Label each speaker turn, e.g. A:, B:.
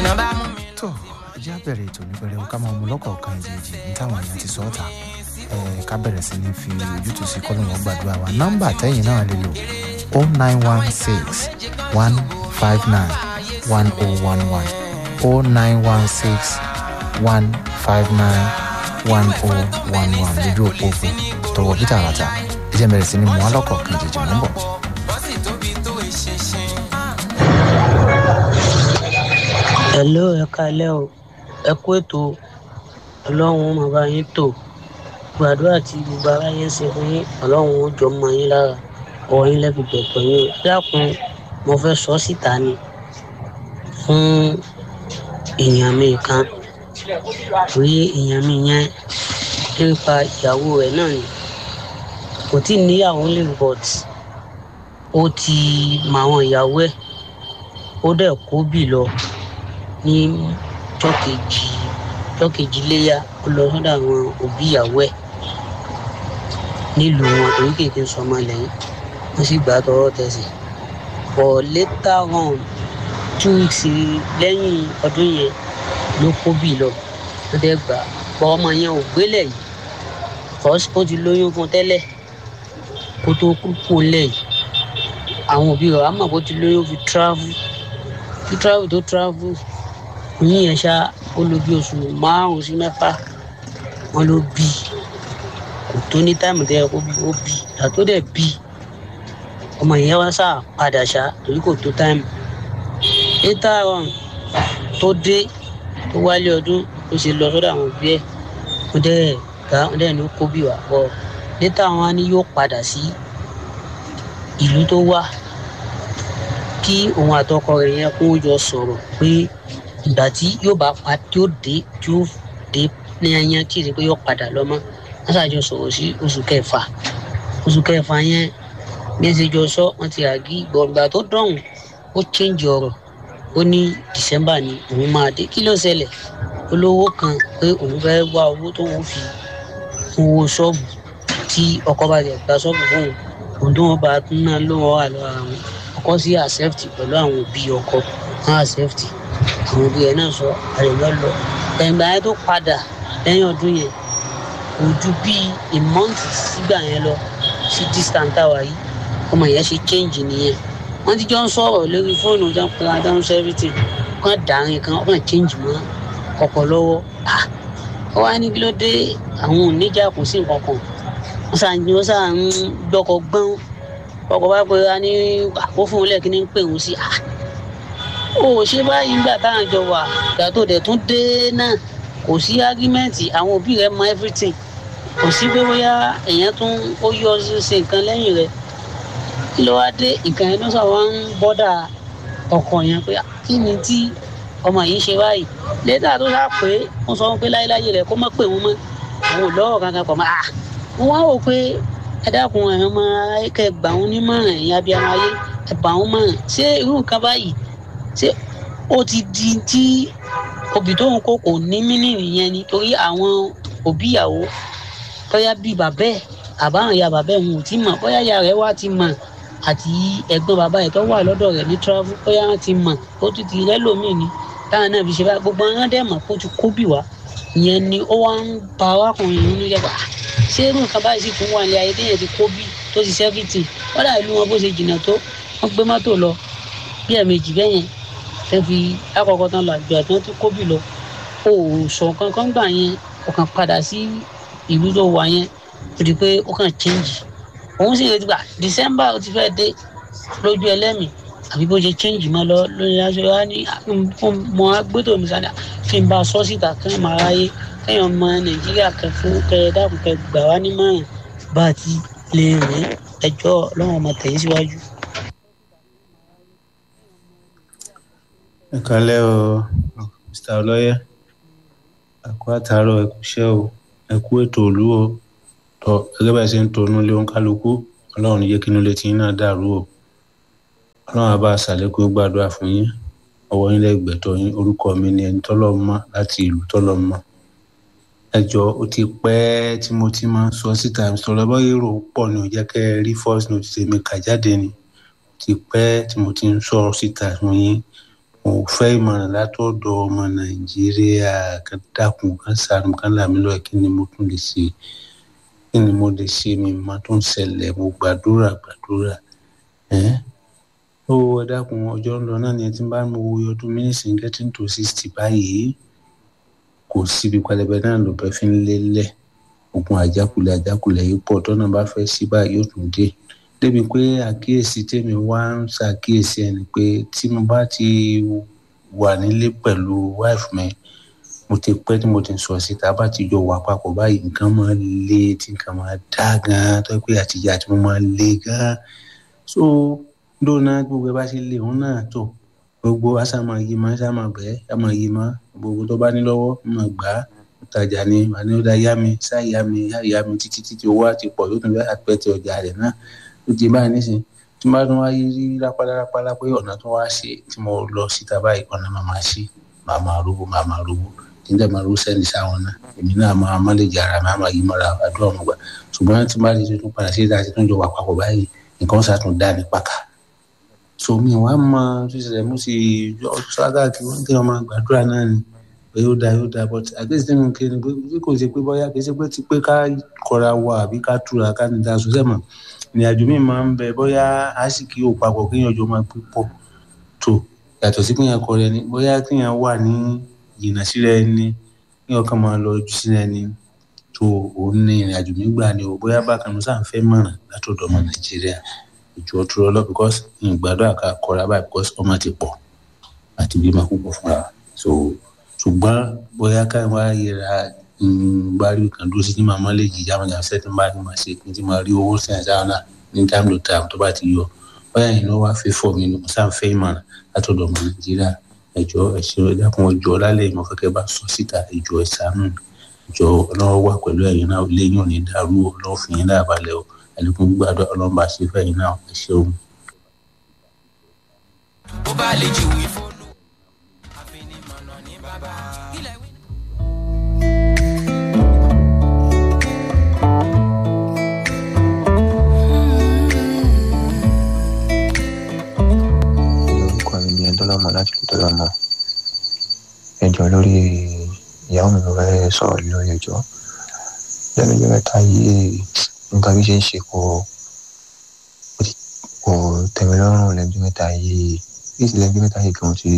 A: tó ẹjẹ́ àbẹ̀rẹ̀ ètò níbẹ̀rẹ̀ ká máa mú lọ́kọ̀ọ̀kan ìjèjì ní táwọn èèyàn ti sọ ọ́ ta ká bẹ̀rẹ̀ sí ní fi ojútùú sí kọ́nù wọn gbàdúrà wa nọ́mbà tẹ́yìn náà lè lò o nine one six one five nine one o one one o nine one six one five nine one o one one lójú òpó òfin tọwọ́ peter àràtà ẹjẹ́ bẹ̀rẹ̀ sí ní mú alọ́kọ̀ọ̀kan ìjèjì mọ́ bọ̀.
B: hello ẹ kalẹ́ o ẹ kú ètò ọlọ́run ó máa bá yín tò gbàdúrà tí gbogbo aráyé ń ṣe fún yín ọlọ́run ó jọ mọ yín lára ọwọ́ yín lẹ́bi gbẹ̀gbẹ̀ yín o dákun mo fẹ́ sọ síta ni fún èèyàn mi kan torí èèyàn mi yẹn nípa ìyàwó rẹ̀ náà ni kò tí ì níyàwó lè but ó ti mọ àwọn ìyàwó ẹ̀ ó dẹ̀ kó bì lọ ní jọ́kejì jọ́kejì léyà ó lọ sọ́dọ̀ àwọn òbí ìyàwó ẹ̀ nílùú wọn torí kéèké sọmọ lẹ́yìn wọ́n sì gbà tọwọ́ tẹsẹ̀ but later on two weeks lẹ́yìn ọdún yẹn ló kó bì lọ ó dẹ̀ gbà bọ́ ọmọ yẹn ò gbélé yìí kọ́sí ó ti lóyún fún tẹ́lẹ̀ kó tó kú kú lẹ̀ yìí àwọn òbí rẹ̀ á mọ̀ bó ti lóyún fi travel fi travel tó travel yín yẹn ṣá ó lò bí oṣù márùn sí mẹ́fà wọ́n ló bí kò tó ní táìmù tẹ́ ẹ kó bí ó bí àtó dẹ̀ bí ọmọ yẹn wá sá padà ṣá torí kò tó táìmù later on tó dé tó wálé ọdún ó ṣe lọ sọ́dọ̀ àwọn òbí ẹ̀ wọ́n dẹ̀ gbà wọ́n dẹ̀ ní kó bí wà bọ̀ later on á ní yóò padà sí ìlú tó wà kí òun àtọkọ rẹ̀ yẹn kó jọ sọ̀rọ̀ pé ìgbà tí yóò bá pa tí ó dé tí ó dé ní ẹyán tí ìsìn pé yóò padà lọ mọ́ wọ́n ṣàjọ sọ̀rọ̀ sí oṣù kẹfà oṣù kẹfà yẹn bí ẹ ṣe jọ sọ wọ́n ti àgí gbọ̀ngbà tó dọ̀hùn ó change ọ̀rọ̀ ó ní december ni òun máa dé kí ló ṣẹlẹ̀ olówó kan pé òun fẹ́ wá owó tó ń fi owó ṣọ́ọ̀bù tí ọkọ bá jẹ gba ṣọ́ọ̀bù fún òun òun tó wọn bá tún náà ló wọn wà lọ́wọ́ àwọn ọkọ sí accept pẹ̀lú àwọn òbí ọkọ wọn accept àwọn òbí ẹ̀ náà sọ àrẹ̀lọ́ lọ ẹ̀gbà yẹn tó padà lẹ́yìn ọdún yẹn kò ju bíi a month sígbà yẹn lọ sí distant tower yìí ọmọ yẹn ṣe change nìyẹn wọ́n ti jọ ń sọ̀rọ̀ lórí fóònù tó ń pera tó ń sọ everything kàn dàrin kan kàn change mọ́ ọkọ̀ lọ́wọ́ ah ó wá ní kí ló dé àwọn oníjà kò sí nǹkan kan wọ́n sàn wọ́n sàn ń gbọ́kọ̀ gbọ́n ọkọ̀ bá pe ra ní àpò fún un lẹ́ẹ̀kí ní pè wọ́n sí ah ó ṣe báyìí nígbà táwọn jọ wà ìgbà tó dẹ̀ tún dé náà kò sí ágímẹ́ǹtì àwọn òbí rẹ̀ mọ everything kò sí pé bóyá èèyàn tún ó yọ ṣe nǹkan lẹ́yìn rẹ̀ kí ló wá dé nǹkan yẹn ló sọ wọn ń bọ́dà ọkọ̀ yẹn pé kí ni tí ọmọ yìí ṣe báyìí lẹ́tà tó sá pé wọ́n sọ pé láyéláyé rẹ̀ kó má pè wọ́n mọ́ àwọn ò lọ́wọ́ kankan pọ̀ mọ́ à wọ́n wá wò pé ẹ dákun ẹ̀yàn ọmọ kẹ gbà wọ́n nímọ̀ràn ẹ̀yìn abiyamọ ayé ẹ bà wọ́n mọ̀ràn ṣé irú nǹkan báyìí ṣé ó ti di tí òbí tó ń kó kò ní mínìrì yẹn ni torí àwọn òbí ìyàwó bóyá bíi bàbá ẹ̀ àbáhàn ya bàbá ẹ̀ wọn ò tí mọ̀ bóyá ìyá rẹ̀ wá ti mọ̀ àti ẹ̀gbọ́n bàbá ẹ̀ tó wà lọ́dọ̀ rẹ̀ ní travel bóyá wọ́n ti mọ̀ ó ti ti rẹ́lòmíì ni táwọn náà fi ṣe báyìí gbogbo wọn dẹ̀ mọ̀ kó ti kó bì wá ìyẹn ni ó wá ń ba arákùnrin nínú yẹ bá ṣé irú nǹkan báyìí sì tún wà ní ayé téèyàn ti kó bí tó ti sẹ́fìtì wọ́n dà ìlú wọn bó ṣe jìnnà tó wọ́n gbé mọ́tò lọ bí ẹ̀ẹ̀mejì bẹ́yẹn tẹ́ fi àkọ́kọ́ tán lọ àjọ àti wọ́n ti kó bì lọ o ò sọ kankan gbà yẹn o kàn padà sí ìlú tó wà yẹn ó di pé ó kàn change òun sì retí gbà december ó ti fẹ́ dé lójú ẹlẹ́mìí àbí bó ṣe change mọ́ lọ lórí aṣọ wa ní mọ agbótó mi sáré kí n bá a sọ síta kí n máa ráyé kẹ́yìn ọmọ nàìjíríà kẹ fún kẹ dákun kẹ gbà wá nímọ̀ràn bá a ti lè rìn ẹjọ́ ọlọ́run ọmọ tẹ̀yìn síwájú.
C: ẹ kálẹ́ o mr ọlọ́yẹ ẹ̀kú àtàárọ̀ ẹ̀kú iṣẹ́ o ẹ̀kú ètò òlú o tọ gẹ́gẹ́ bá ẹ ṣe ń tonú lé oníkálukú ọlọ́run yé kínú létí yín náà dàrú o ọlọ́run àbá àṣàlékún gbàdúrà fún yín ọwọ́ yín lẹ́gbẹ̀tọ́ yín orúkọ mi ni ẹni tọ́lọ́ mọ́ láti ìlú tọ́lọ́ mọ́ ẹjọ́ ó ti pẹ́ tí mo ti máa ń sọ síta sọ̀rọ̀ bọ́ èrò pọ̀ ní òjẹ́ kẹ́ ẹ rí first notice mi kà jáde ni ó ti pẹ́ tí mo ti ń sọ síta fún yín mo mo fẹ́ ìmọ̀ràn látọ̀dọ̀ ọmọ nàìjíríà kan dákun kan sànù kan làmì lọ́ọ̀ kí ni mo tún lè ṣe kí ni mo lè ṣe mi má tó ń ṣẹlẹ̀ mo gbàdúrà gbàdúrà ẹ́ ó ẹ dákun ọjọ́ ń lọ náà ni ẹ ti bá mo wo ọdún mínísìn getting to sixty báyìí kò síbi pẹlẹbẹ náà ló bẹ fi ń lélẹ̀ ogun àjákulẹ̀ àjákulẹ̀ yìí pọ̀ tọ́nà bá fẹ́ sí báyìí yóò tún dé débi pé àkíyèsí tèmi wá ń ṣàkíyèsí ẹni pé tí mo bá ti wà nílé pẹ̀lú wife mi mo ti pẹ́ tí mo ti sọ síta bá ti jọ wà papọ̀ báyìí nǹkan máa le tí nǹkan máa dá gan tó pé àtijọ́ àti mo máa le gan so lónà gbogbo ẹ bá ṣe lè òun náà tó gbogbo àṣà máa yí máa ṣá máa bẹ́ẹ̀ ṣá máa yí máa gbogbo tó bá ní lọ́wọ́ máa gbà á tajà ni àní ó dá yá mi ṣá yá mi yá yá mi títí títí owó àti pọ̀ yóò tún bẹ́ẹ̀ àpẹtẹ ọjà rẹ̀ náà ó ti báyìí nísìnyí tí mo bá tún wáyé rí rápálárápálá pé ọ̀nà tó wá ṣe tí mo lọ síta báyìí ọ̀nà máa máa ṣí máa máa rówó máa máa rówó tí n dẹ̀ máa rówó sẹ́ni sáwọn náà èmi náà máa má lè jẹ ara mi á máa yí mọ́ra àdúrà ọmọ gbà ṣùgbọ́n tí n bá ti tún padà sí ìta tí tó ń jọ wà papọ̀ báyìí nǹkan ṣàtún dá ní pàkà so mi wàá mọ ṣíṣẹlẹ̀ mo sì ṣáàgà kí wọ́n kí wọ́n máa gbàdúrà náà ni pé yóò dáa yóò dáa but àgbẹ̀sí tí mo kí ni pé kò ṣe pé bóyá kì í ṣe pé ti pé ká kọra wa àbí ká túra ká ní ta sọ́sẹ̀ mọ̀ ìrìnàjò mi máa ń bẹ bóyá àsìkí ò papọ̀ kéèyàn jọ máa gbé pọ̀ tó yàtọ̀ sí kéèyàn kọrẹ ni bóyá kéèyàn wà ní jìnnà síra ẹni kéèyàn kàn máa lọ ojú síra ẹni tó òun ní ìrìnàjò mi gbà ni o bóyá bákan mo sáà ń fẹ́ mọ̀ràn látọ̀dọ̀ ọmọ nàìjíríà ìjọ tó lọ because ìgbàdúrà ká kọra báyìí because ọmọ ti pọ̀ àti bí máa púpọ̀ fúnra so ṣùgbọ́n bóyá káyọ̀ wá yẹra bá rí kan dúró sí ní màmá lè jìjà àwọn ìyàwó sẹ́tì bá ní máa ṣe kí n ti máa rí owó sí àṣà náà ní time to time tó bá ti yọ bóyá yìí ló wá fẹ́ fọ́ mi ní sáà fẹ́ ìmọ̀ràn látọ̀dọ̀ ọmọ nàìjíríà ẹ̀jọ̀ ẹ̀ṣẹ̀ ẹ̀dàkùn ọjọ́ lálẹ́ ìmọ̀ kẹ́kẹ́ bá sọ síta ẹ̀jọ̀ ẹ̀sánú ẹ̀jọ̀ ọlọ́wọ́ wà pẹ̀lú ẹ̀yin náà ilé yóò ní dàrú ọlọ́wọ́ fi yín náà balẹ̀ o ẹ̀lẹ́kùn gbàdọ̀ ọlọ́mọba ṣe fẹ́ yín náà ẹ̀ ṣeun.
D: bó bá lè jìwì fólú àfinimọ̀nà ní bàbá. kílẹ̀ wí.
E: ní orúkọ mi ní ẹdọlọmọ láti ẹdọlọmọ ẹjọ lórí ìyàwó mi ló fẹ́ sọ̀rọ̀ lórí ẹjọ́ lẹ́nu ọjọ́ mẹ́ta yìí nǹkan bí ṣe ń ṣe kò kò tẹ̀mí lọ́rùn lẹ́nu ọjọ́ mẹ́ta yìí bí ìsìlẹ̀ ọjọ́ mẹ́ta yìí kan ti